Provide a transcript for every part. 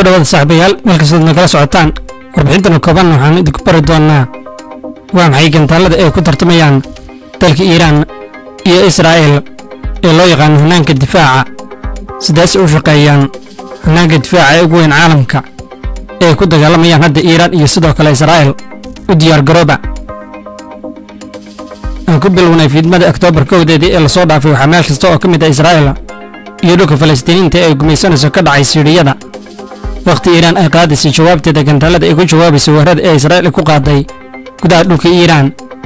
soo dhawaada saaxiibayaal meel kastood nagala socotaan warbixintana kooban waxaan idinku bari doonnaa waa maxay gantaallada ay ku tartamayaan dalka iiraan iyo israa'il ee loo yaqaano hannaanka difaaca sidaas u shaqeeyaan hannaanka difaaca ee ugu weyn caalamka ee ay ku dagaalamayaan hadda iiraan iyo sidoo kale israa'il u diyaar garooba aan ku bilownay fiidmada oktoobar kowdeedii ee lasoo dhaafay waxaa meel kasta oo ka mid ah israa'il iyo dhulka falastiiniinta ee ay gumaysanayso ka dhacay siidhiyada wakhti iiraan ay qaadaysay jawaabteeda gantaallada ay ku jawaabaysay weerarada ee israa'il ku qaaday gudaha dhulka iiraan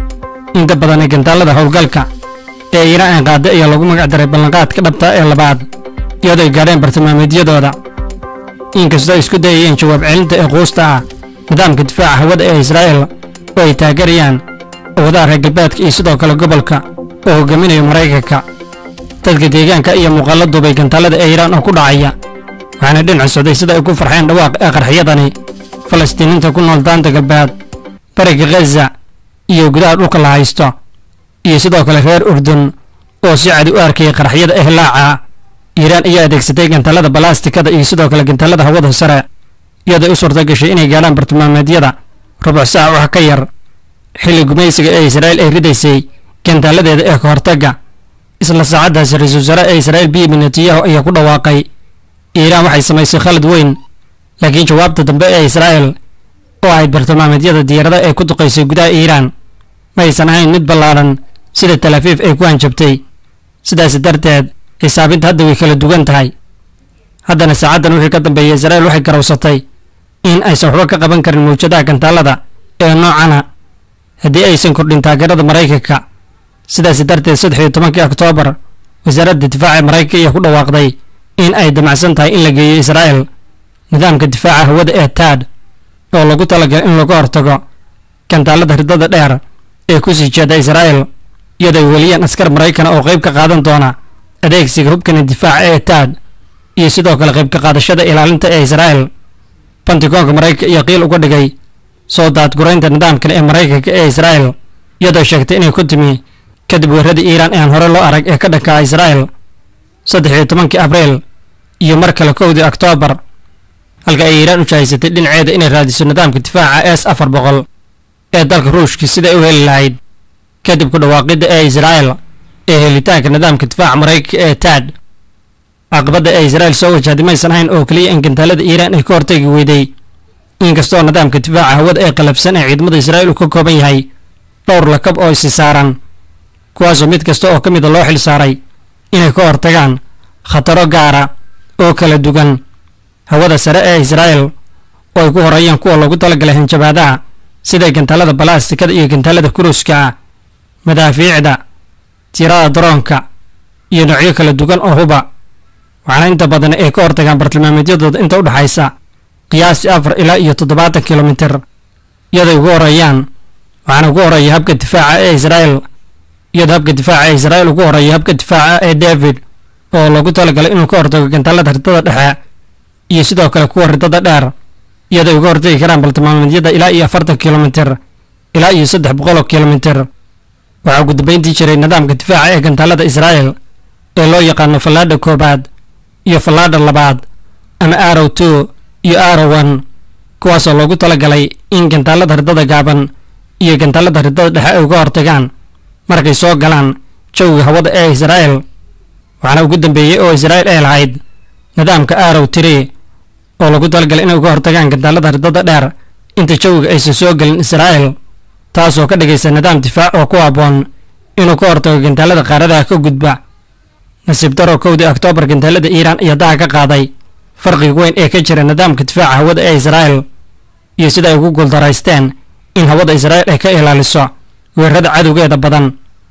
inta badan ee gantaallada howlgalka ee iiraan ay qaaday ayaa lagu magac daray ballanqaadka dhabta ee labaad iyadoo ay gaadheen bartilmaameedyadooda inkastoo ay isku dayayeen jawaab celinta ee quusta ah nidaamka difaaca hawada ee israa'il oo ay taageerayaan awadaha reer galbeedka iyo sidoo kale gobolka oo hogaaminayo maraykanka dadka deegaanka iyo muuqaallo duubay gantaallada ee iiraan oo ku dhacaya waxaana dhinaca socday sida ay ku farxeen dhawaaq ee qarxiyadani falastiiniinta ku nool daanta galbeed bariga khaza iyo gudaha dhulka la haysto iyo sidoo kale reer urdun oo si cadi u arkayay qarxiyada ehlaaca iiraan ayaa adeegsatay gantaallada balaastikada iyo sidoo kale gantaallada hawada sare iyadoo u suurta gashay inay gaadhaan bartilmaameedyada rubuc saac wax ka yar xilli gumaysiga ee israa'iil ay ridaysay gantaaladeeda ee ka hortagga isla saacaddaas ra-iisul wasaare ee israa'iil benyamin netanyahu ayaa ku dhawaaqay iiraan waxay samaysay khalad weyn laakiin jawaabta dambe ee israa'il oo ahayd bartilmaameedyada diyaarada ee ku duqaysay gudaha iiraan ma aysan ahayn mid ballaadhan sida talaafiif ay ku hanjabtay sidaas darteed xisaabinta hadda way kala duwan tahay haddana saacaddan wixii ka dambeeyay israa'iil waxay garowsatay in aysan waxba ka qaban karin mawjadaha gantaallada ee noocana haddii aysan kordhin taageerada maraykanka sidaas darteed saddex iyo tobankii oktoobar wasaaradda difaaca maraykanka ayaa ku dhawaaqday in ay damacsan tahay in la geeyo israa'il nidaamka difaaca hawada ee taad oo lagu talagalay in laga hortago gantaallada ridada dheer ee ku sii jeeda israa'il iyadoo ay weliyaan askar maraykana oo qayb ka qaadan doona adeegsiga hubkana difaaca ee taad iyo sidoo kale qayb ka qaadashada ilaalinta ee israa'il bantigoonka maraykanka iyo qiil uga dhigay soo daadguraynta nidaamkan ee maraykanka ee israa'il iyadoo sheegtay inay ku timi kadib weerarada iiraan ee aan hore loo arag ee ka dhankaa israa'il saddex iyo tobankii abriil iyo mar kale kowdii oktoobar halka ay iiraan u jahaysatay dhinaceeda inay raadiso nidaamka difaaca s afar boqol ee dalka ruushka siday u heli lahayd kadib ku dhawaaqidda ee israa'il ee helitaanka nidaamka difaaca maraykanka ee taad caqabadda ee israa'il soo wajahday maysan ahayn oo keliya in gantaalada iiraan ay ka hortagi weyday inkastoo nidaamka difaaca hawada ee qalafsan ee ciidamada israa'il uu ka kooban yahay dhowr lakab oo isi saaran kuwaasoo mid kasta oo ka mida loo xil saaray inay ka hortagaan khataro gaara oo kala duwan hawada sare ee israa'il oo ay ku horeeyaan kuwa loogu talagalay hanjabaadaha sida gantaallada balaastikada iyo gantaallada kuruska ah madaafiicda tirada daroonka iyo noocyo kala duwan oo huba waxaana inta badan ay ka hortagaan bartilmaameedyadooda inta u dhexaysa qiyaastii afar ilaa iyo toddobaatan kilomitir iyaday ugu horeeyaan waxaana ugu horeeya habka difaaca ee israa'il iyadoo habka difaaca ee israa'il ugu horeeya habka difaaca ee david oo loogu talagalay inuu ka hortago gantaallada ridada dhexe iyo sidoo kale kuwa ridada dheer iyadoo ay uga hortagi karaan bartilmaameedyada ilaa iyo afartan kilomitir ilaa iyo saddex boqol oo kilomitir waxaa ugu dambeyntii jiray nidaamka difaaca ee gantaallada israa'il ee loo yaqaano fallaadha koobaad iyo fallaadha labaad ama arow two iyo arow one kuwaasoo loogu talagalay in gantaallada ridada gaaban iyo gantaallada ridada dhexe ay uga hortagaan markay soo galaan jawiga hawada ee israa'il waxaana ugu dambeeyey oo israa'il ay lahayd nidaamka arow tiri oo lagu talagalay inay uga hortagaan gantaallada ridada dheer inta jawiga aysan soo gelin israa'il taasoo ka dhigaysa nidaam difaac oo ku habboon inuu ka hortago gantaallada qaaradaha ka gudba nasiib daro kowdii oktoobar gantaallada iiraan ayaa daha ka qaaday farqiga weyn ee ka jira nidaamka difaaca hawada ee israa'il iyo sida ay ugu guuldaraysteen in hawada israa'il ay ka ilaaliso weerarada cadowgeeda badan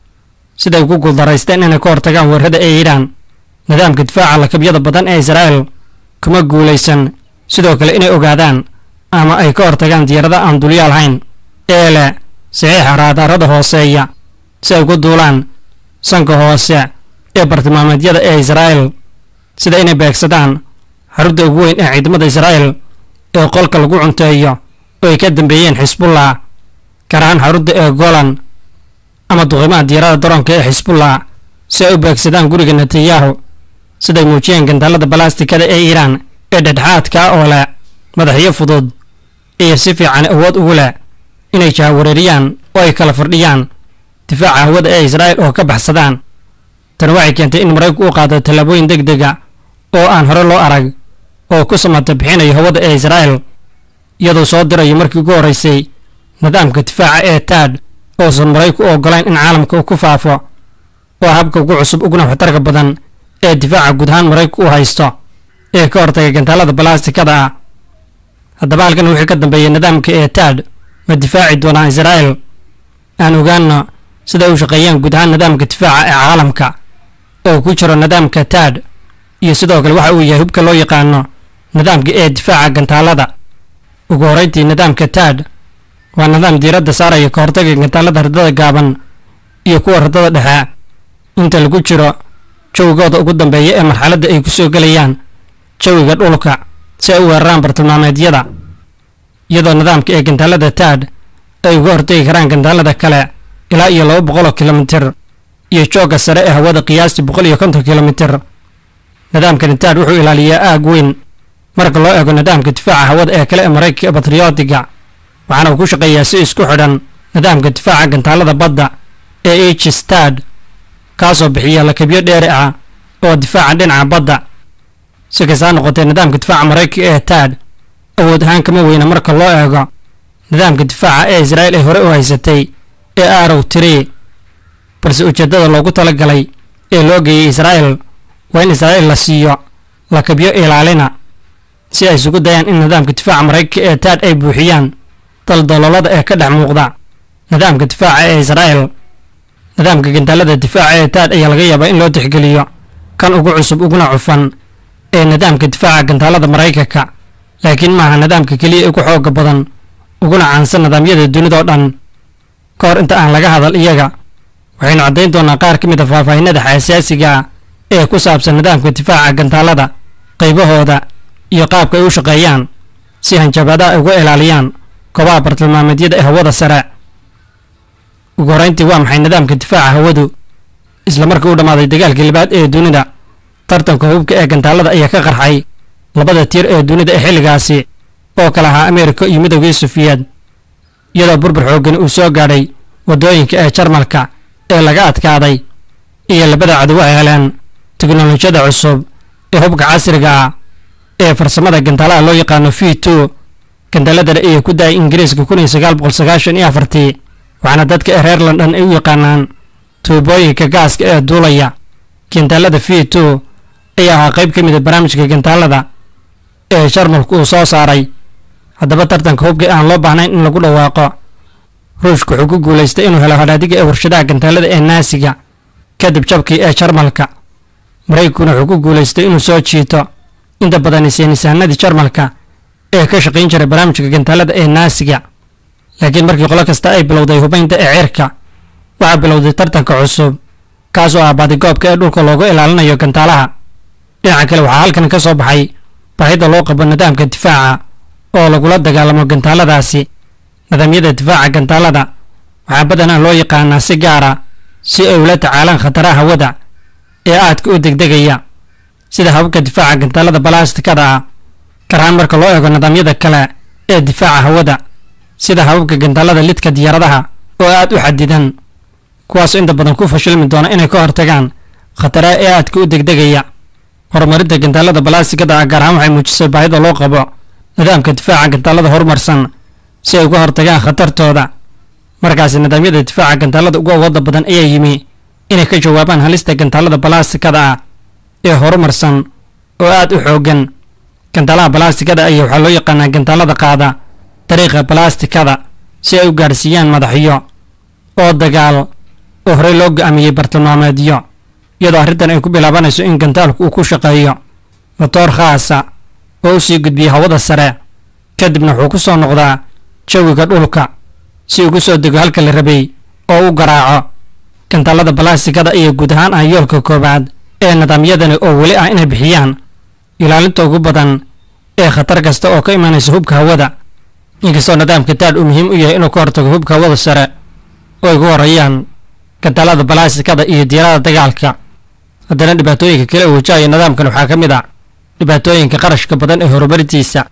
siday ugu guuldaraysteen inay ka hortagaan weerarada ee iiraan nidaamka difaaca lakabyada badan ee israa'il kuma guulaysan sidoo kale inay ogaadaan ama ay ka hortagaan diyaarada aan dulyaal hayn ee leh saxiixa raadaarada hooseeya si ay ku duulaan sanka hoose ee bartilmaameedyada ee israa'il sida inay beegsadaan xarunta ugu weyn ee ciidamada israa'il ee qolka lagu cunteeyo oo ay ka dambeeyeen xisbullah gaar ahaan xarunta ee golan ama duqimaha diyaarada daroonka ee xisbullah si ay u beegsadaan guriga netanyahu siday muujiyeen gantaalada balastikada ee iiraan ee dhexdhexaadka oo leh madaxyo fudud iyo si fiican awood ugu leh inay jahawareeriyaan oo ay kala fardhiyaan difaaca hawada ee israa'il oo ka baxsadaan tani waxay keentay in maraykanku u qaado tallaabooyin deg dega oo aan hore loo arag oo ku samata bixinayo hawada ee israa'il iyadoo soo dirayo markii ugu horraysay nidaamka difaaca ee taad oosan marayku u oggolayn in caalamka uu ku faafo oo habka ugu cusub uguna waxtarka badan ee difaaca guud ahaan maraykanku u haysto ee ka hortagay gantaalada balaastikada ah haddaba halkan wixii ka dambeeyay nidaamka ee taad ma difaaci doonaa israa'il aan ogaano sida u shaqeeyaan guud ahaan nidaamka difaaca ee caalamka oo ku jiro nidaamka taad iyo sidoo kale waxa uu yahay hubka loo yaqaano nidaamka ee difaaca gantaalada ugu horrayntii nidaamka taad waa nidaam diiradda saaraya ka hortaga gantaalada radada gaaban iyo kuwa radada dhexe inta lagu jiro jawigooda ugu dambeeya ee marxaladda ay ku soo gelayaan jawiga dhulka si ay u weeraraan bartilmaameedyada iyadoo nidaamka ee gantaalada taad ay uga hortagi karaan gantaalada kale ilaa iyo laba boqol oo kilomitir iyo joogga sare ee hawada qiyaastii boqol iyo konton kilomitir nidaamkani taad wuxuu ilaaliyaa aag weyn marka loo eego nidaamka difaaca hawada ee kale ee maraykanka ee batriyootiga waxaana uu ku shaqeeyaa si isku xidhan nidaamka difaaca gantaalada badda ee h stad kaasoo bixiya lakabyo dheeri ah oo difaaca dhinaca badda si kastaa noqotee nidaamka difaaca maraykanka ee taad awood ahaan kama weyna marka loo eego nidaamka difaaca ee israa'il ay hore u haysatay ee arow tiri balse ujeeddada loogu talagalay ee loo geeyey israa'il waa in israa'il la siiyo lakabyo ilaalina si ay isugu dayaan in nidaamka difaaca maraykanka ee taad ay buuxiyaan daldaloolada ee ka dhex muuqda nidaamka difaaca ee israa'il nidaamka gantaalada difaaca ee taad ayaa laga yaabaa in loo tixgeliyo kan ugu cusub uguna cufan ee nidaamka difaaca gantaalada maraykanka laakiin maaha nidaamka keliya ugu xooga badan uguna caansan nidaamyada dunidao dhan ka hor inta aan laga hadal iyaga waxaynu caddayn doonaa qaar ka mid a faahfaahinada xasaasiga ah ee ku saabsan nidaamka difaaca gantaalada qaybahooda iyo qaabka ay u shaqeeyaan si hanjabaadaha ay uga ilaaliyaan goobaha bartilmaameedyada ee hawada sare ugu horrayntii waa maxay nidaamka difaaca hawadu isla markii u dhammaaday dagaalkii labaad ee dunida tartanka hubka ee gantaalada ayaa ka qarxay labada tiir ee dunida ee xilligaasi oo kala ahaa ameerika iyo midoogii sufiyeed iyadoo burbur xooggani uu soo gaadhay waddooyinka ee jarmalka ee laga adkaaday iyo labada cadow ay heleen teknolojiyada cusub ee hubka casriga ah ee farsamada gantaalaha loo yaqaano v two gantaaladana ayay ku da-ay ingiriiska kun iyo sagaal boqol sagaashan iyo afartii waxaana dadka ee reer london ay u yaqaanaan tuubooyinka gaaska ee duulaya gantaalada v two ayaa ahaa qayb ka mid a barnaamijka gantaalada ee jarmalku uu soo saaray haddaba tartanka hubka aan loo baahnayn in lagu dhawaaqo ruushka wuxuu ku guulaystay inuu helo hadhaadiga ee warshadaha gantaalada ee naasiga kadib jabkii ee jarmalka maraykankuna wuxuu ku guulaystay inuu soo jiito inta badan saynisahanadii jarmalka ee ka shaqayn jiray barnaamijka gantaalada ee naasiga laakiin markii qolo kasta ay bilowday hubaynta ee cirka waxaa bilowday tartanka cusub kaas oo ah baadigoobka ee dhulka loogu ilaalinayo gantaalaha dhinaca kale waxaa halkan ka soo baxay baahida loo qabo nidaamka difaaca oo lagula dagaalamo gantaaladaasi nidaamyada difaaca gantaalada waxaa badanaa loo yaqaanaa si gaara si ay ula tacaalaan khataraha hawada ee aadka u degdegaya sida hababka difaaca gantaalada balaastikada ah garahaan marka loo eego nidaamyada kale ee difaaca hawada sida hababka gantaalada lidka diyaaradaha oo aad u xadidan kuwaasoo inta badan ku fashilmi doona inay ka hortagaan khataraha ee aadka u degdegaya horumarinta gantaalada balaastikada ah gaar ahaan waxay muujisay baahida loo qabo nidaamka difaaca gantaalada horumarsan si ay uga hortagaan khatartooda markaasi nidaamyada difaaca gantaalada ugu awooda badan ayaa yimi inay ka jawaabaan halista gantaalada balaastikada ah ee horumarsan oo aad u xooggan gantaalaha balaastikada ayaa waxaa loo yaqaanaa gantaalada qaada dariiqa balaastikada si ay u gaadhsiiyaan madaxyo oo dagaal oo horey loo go'aamiyey bartilmaameedyo iyadoo arrintan ay ku bilaabanayso in gantaalku uu ku shaqeeyo motoor khaasa oo u sii gudbiya hawada sare kadibna wuxuu ku soo noqdaa jawiga dhulka si ugu soo dego halka la rabay oo u garaaco gantaalada balaastikada ayaa guud ahaan ah yoolka koowaad ee nidaamyadani oo weli ah inay bixiyaan ilaalinta ugu badan ee khatar kasta oo ka imanaysa hubka hawada inkastoo nidaamka taadh uu muhiim u yahay inuu ka hortago hubka hawada sare oo ay ku horeeyaan gantaalada balaastikada iyo diyaarada dagaalka haddana dhibaatooyinka kale uu wajahaya nidaamkan waxaa ka mid ah dhibaatooyinka qarashka badan ee horumarintiisa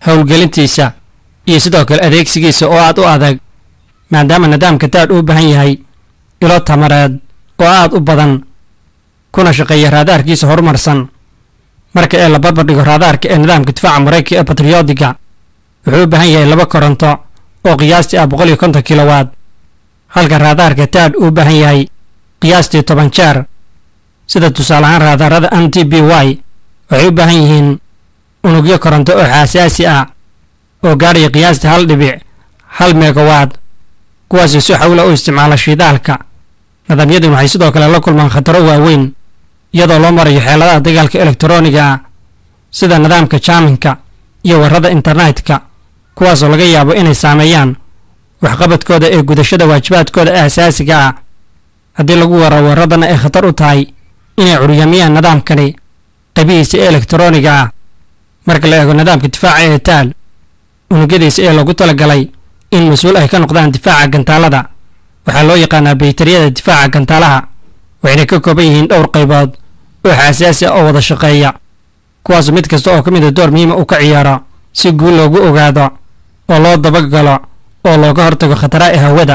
howlgelintiisa iyo sidoo kale adeegsigiisa oo aad u adag maadaama nidaamka taad uu baahan yahay ilo tamareed oo aad u badan kuna shaqeeya raadaarkiisa horumarsan marka ee la barbardhigo raadaarka ee nidaamka difaaca maraykanka ee batriyodiga wuxuu u baahan yahay laba koronto oo qiyaastii ah boqol iyo konton kilowaad halka raadaarka taad uu baahan yahay qiyaastii toban jeer sida tusaale ahaan raadaarada m t b y waxay u baahan yihiin unugyo koronto oo xaasaasi ah oo gaadhaya qiyaastii hal dhibic hal megawaad kuwaasoo si xawla u isticmaala shidaalka nidaamyadan waxay sidoo kale la kulmaan khataro waaweyn iyadoo loo marayo xeeladaha dagaalka elektarooniga ah sida nidaamka jaaminka iyo warrada internetka kuwaasoo laga yaabo inay saameeyaan waxqabadkooda ee gudashada waajibaadkooda aasaasiga ah haddii lagu waro warradana ay khatar u tahay inay curyaamiyaan nidaamkani qabihiisa ee elektarooniga ah marka la eego nidaamka difaaca ee taal unugyadiisa ee lagu talagalay in mas-uul ay ka noqdaan difaaca gantaalada waxaa loo yaqaanaa baytariyada difaaca gantaalaha waxayna ka kooban yihiin dhowr qaybood oo xasaasi ah oo wada shaqeeya kuwaasoo mid kasta oo ka mid a door muhiima uu ka ciyaaro si guul loogu ogaado oo loo dabagalo oo looga hortago khataraha ee hawada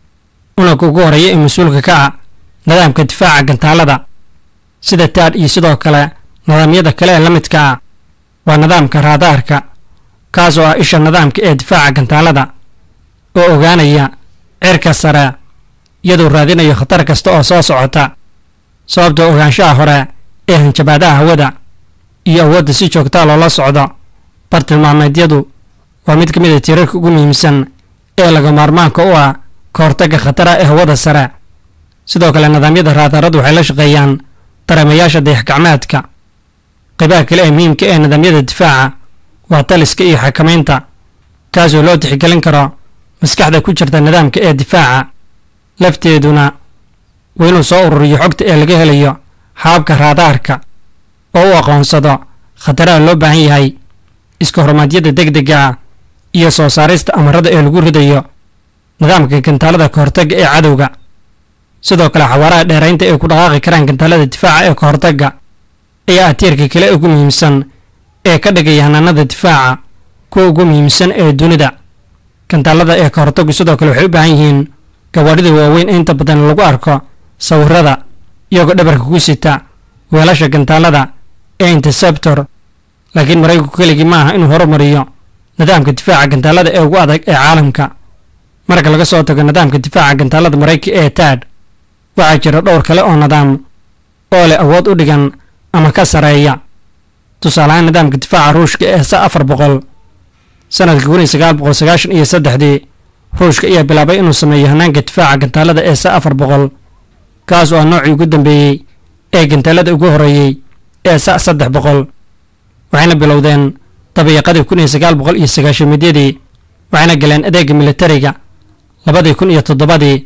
unagka ugu horreeya ee mas-uulka ka ah nidaamka difaaca gantaalada sida taad iyo sidoo kale nidaamyada kale ee la midka ah waa nidaamka raadaarka kaas oo ah isha nidaamka ee difaaca gantaalada oo ogaanaya cirka sare iyadoo raadinayo khatar kasta oo soo socota sababtoo ogaanshaha hore ee hanjabaadaha hawada iyo awoodda si joogtaa loola socdo bartilmaameedyadu waa mid ka mid a tiirarka ugu muhiimsan ee laga maarmaanka u ah ka hortagga khataraha ee hawada sare sidoo kale nidaamyada raadaradu waxay la shaqeeyaan dareemayaasha dayax-gacmeedka qaybaha kale ee muhiimka ee nidaamyada difaaca waa taliska iyo xakamaynta kaasoo loo tixgelin karo maskaxda ku jirta nidaamka ee difaaca lafteeduna waa inuu soo ururiyo xogta ee laga helayo hababka raadaarka oo u aqoonsado khataraha loo baahan yahay iska horumaadyada degdega ah iyo soo saarista amarada ee lagu ridayo nidaamka gantaalada ka hortagga ee cadowga sidoo kale xawaaraha dheeraynta ay ku dhaqaaqi karaan gantaalada difaaca ee ka hortagga ayaa ah tiirka kale ugu muhiimsan ee ka dhigaya hanaanada difaaca kuwa ugu muhiimsan ee dunida gantaalada ee ka hortaggu sidoo kale waxay u baahan yihiin gawaadhida waaweyn ee inta badan lagu arko sawirada iyagoo dhabarka ku sita weelasha gantaalada ee interceptor laakiin maraykanku keligii ma aha inuu horumariyo nidaamka difaaca gantaalada ee ugu adag ee caalamka marka laga soo tago nidaamka difaaca gantaalada maraykanka ee taad waxaa jira dhowr kale oo nidaam oo leh awood u dhigan ama ka sareeya tusaaleahaan nidaamka difaaca ruushka ee sa afar boqol sanadka kun iyo sagaal boqol sagaashan iyo saddexdii ruushka ayaa bilaabay inuu sameeyo hanaanka difaaca gantaalada ee sa afar boqol kaas oo ah noocii ugu dambeeyey ee gantaalada ugu horreeyey ee sa saddex boqol waxayna bilowdeen dabiiqadii kun iyo sagaal boqol iyo sagaashamidyadii waxayna galeen adeega militariga labadii kun iyo toddobadii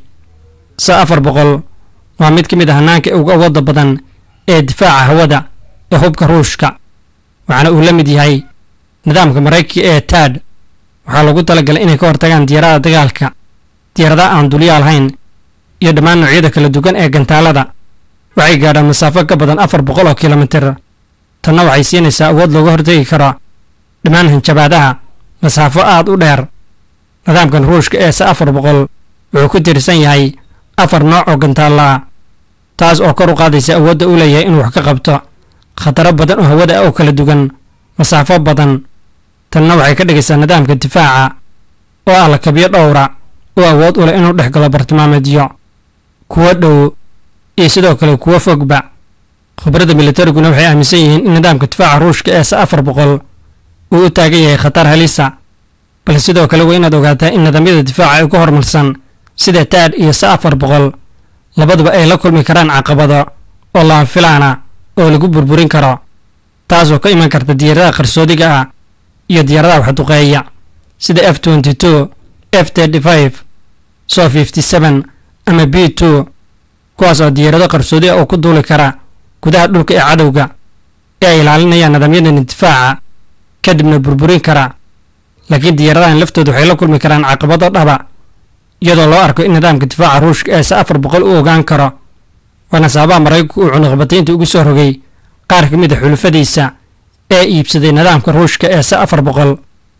sa afar boqol waa mid ka mid a hanaanka ugu awoodda badan ee difaaca hawada ee hubka ruushka waxaana uu la mid yahay nidaamka maraykanka ee taad waxaa loogu talagalay inay ka hortagaan diyaarada dagaalka diyaaradaha aan dulyaal hayn iyo dhammaan noocyada kala duwan ee gantaalada waxay gaadhaan masaafo ka badan afar boqol oo kilomitir tanna waxay siinaysaa awood looga hortegi karo dhammaan hanjabaadaha masaafo aad u dheer nidaamkan ruushka ee se afar boqol wuxuu ku tiirsan yahay afar nooc oo gantaalla ah taas oo kor u qaadaysa awoodda u leeyahay inuu wax ka qabto khataro badan oo hawada ah oo kala duwan masaafo badan tanna waxay ka dhigaysaa nidaamka difaaca oo ah lakabyo dhowra oo awood u leh inuu dhex galo bartilmaameedyo kuwo dhow iyo sidoo kale kuwo fogba khibradda militariguna waxay aaminsan yihiin in nidaamka difaaca ruushka ee se afar boqol uu u taagan yahay khatar halisa balse sidoo kale waa inaad ogaataa in nidaamyada difaaca ay ku horumarsan sida taad iyo se afar boqol labaduba ay la kulmi karaan caqabado oo lama filaana oo lagu burburin karo taasoo ka iman karta diyaaradaha qarsoodiga ah iyo diyaaradaha waxduqeeya sida f twenty two f thirty five so fifty seven ama b two kuwaas oo diyaarado qarsoodi ah oo ku duuli kara gudaha dhulka ee cadowga ee ay ilaalinayaan nidaamyadan difaaca kadibna burburin kara laakiin diyaaradahan laftooda waxay la kulmi karaan caqabado dhaba iyadoo loo arko in nidaamka difaaca ruushka ee se afar boqol u ogaan karo waana sababaha maraykanku uu cunuqbataynta ugu soo rogay qaar ka mid a xulufadiisa ee iibsaday nidaamka ruushka ee se afar boqol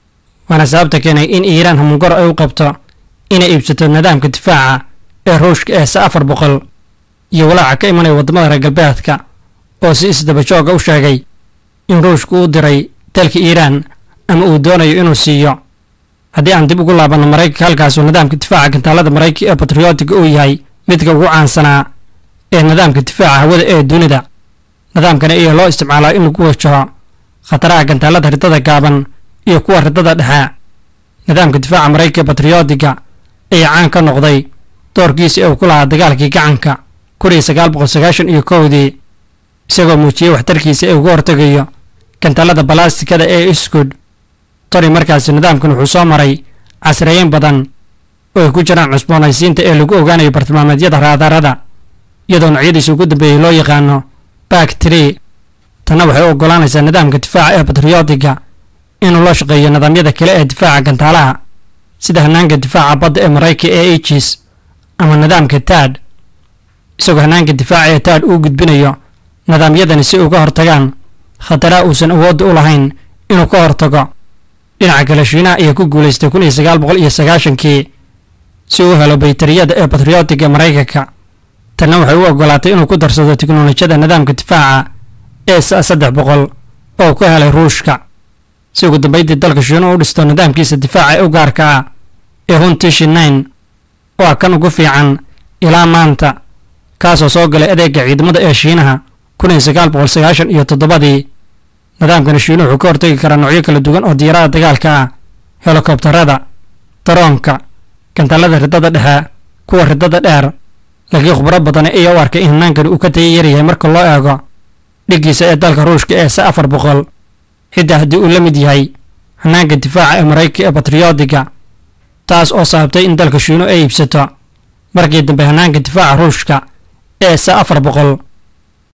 waana sababta keenay in iiraan hamungor ay u qabto inay iibsato nidaamka difaaca ee ruushka ee sa afar boqol iyo walaaca ka imanaya waddamada reer galbeedka oo si isdabajooga u sheegay in ruushku u diray dalka iiraan ama uu doonayo inuu siiyo haddii aan dib ugu laabanno maraykanka halkaasuu nidaamka difaaca gantaalada maraykanka ee batriyootiga uu yahay midka ugu caansanaa ee nidaamka difaaca hawada ee dunida nidaamkani ayaa loo isticmaalaa in lagu wajaho khataraha gantaalada ridada gaaban iyo kuwa ridada dhexe nidaamka difaaca maraykanka ee batriyootiga ayaa caan ka noqday doorkiisa ee uu ku lahaa dagaalkii gacanka kun iyo sagaal boqol sagaashan iyo kowdii isagoo muujiyey waxtarkiisa ee uga hortegayo gantaalada balastikada ee iskud tani markaasi nidaamkan wuxuu soo maray casriyeyn badan oo ay ku jiraan cusboonaysiinta ee lagu ogaanayo bartilmaameedyada raadarada iyadoo noocyadiisa ugu dambeeyey loo yaqaano bak tree tanna waxay u oggolaanaysaa nidaamka difaaca ee batriyootiga inuu la shaqeeyo nidaamyada kale ee difaaca gantaalaha sida hanaanka difaaca badda ee maraykanka ee aegis ama nidaamka taad isagoo hanaanka difaaca ee taad uu gudbinayo nidaamyadani si uga hortagaan khataraha uusan awoodda u lahayn inuu ka hortago dhinaca kale shiinaha ayaa ku guulaystay kun iyo sagaal boqol iyo sagaashankii si uu helo baytariyada ee batriyootiga ee maraykanka tanna waxay u oggolaatay inuu ku darsado tiknolojiyada nidaamka difaaca ee sa saddex boqol oo ku helay ruushka si ugu dambaydii dalka shiinuhu u dhisto nidaamkiisa difaaca ee u gaarka ah ee huntishi nine oo ah kan ugu fiican ilaa maanta kaasoo soo galay adeega ciidamada ee shiinaha kun iyo sagaal boqol sagaashan iyo toddobadii nidaamkani shiinuhu wuxuu ka hortegi karaa noocyo kala duwan oo diyaarada dagaalka ah helikobtarada daroonka gantaalada ridada dhexe kuwa ridada dheer laakiin khubro badani ayaa u arkay in hanaankani uu ka taya yaryahay marka loo eego dhiggiisa ee dalka ruushka ee sa afar boqol xitaa haddii uu la mid yahay hanaanka difaaca ee maraykanka ee batriyootiga taas oo sababtay in dalka shiinu ay iibsato markii dambe hanaanka difaaca ruushka ee sa afar boqol